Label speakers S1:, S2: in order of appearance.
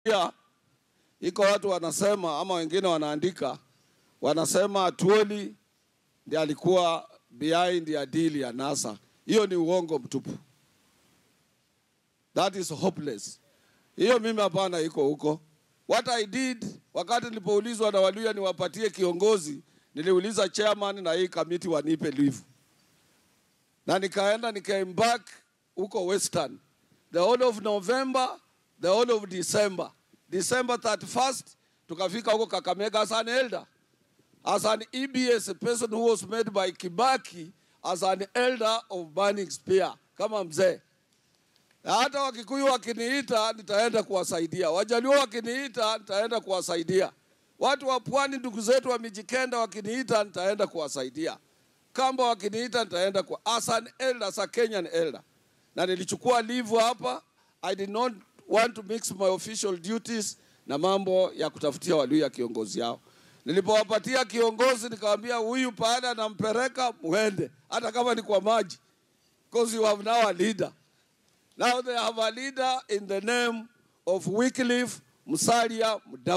S1: Pia iko watu wanasema ama wengine wanaandika wanasema Atuoli ndiye alikuwa behind ya deal ya NASA. Hiyo ni uongo mtupu. That is hopeless. Hiyo mimi hapana, iko huko. What I did wakati nilipoulizwa na Waluya niwapatie kiongozi, niliuliza chairman na hii kamiti wanipe leave, na nikaenda nikaembark huko Western the whole of November, the whole of December. December 31st tukafika huko Kakamega as an elder, as an EBS, a person who was made by Kibaki as an elder of Burning Spear, kama mzee na hata Wakikuyu wakiniita nitaenda kuwasaidia, Wajaluo wakiniita nitaenda kuwasaidia, watu wa pwani ndugu zetu wa Mijikenda wakiniita nitaenda kuwasaidia, Kamba wakiniita nitaenda kwa as an elder, as a Kenyan elder. Na nilichukua leave hapa, I did not want to mix my official duties na mambo ya kutafutia Waluya kiongozi yao. Nilipowapatia kiongozi nikamwambia, huyu pahali anampeleka muende, hata kama ni kwa maji, because you have now a leader. Now they have a leader in the name of Wycliffe Musalia Mudavadi.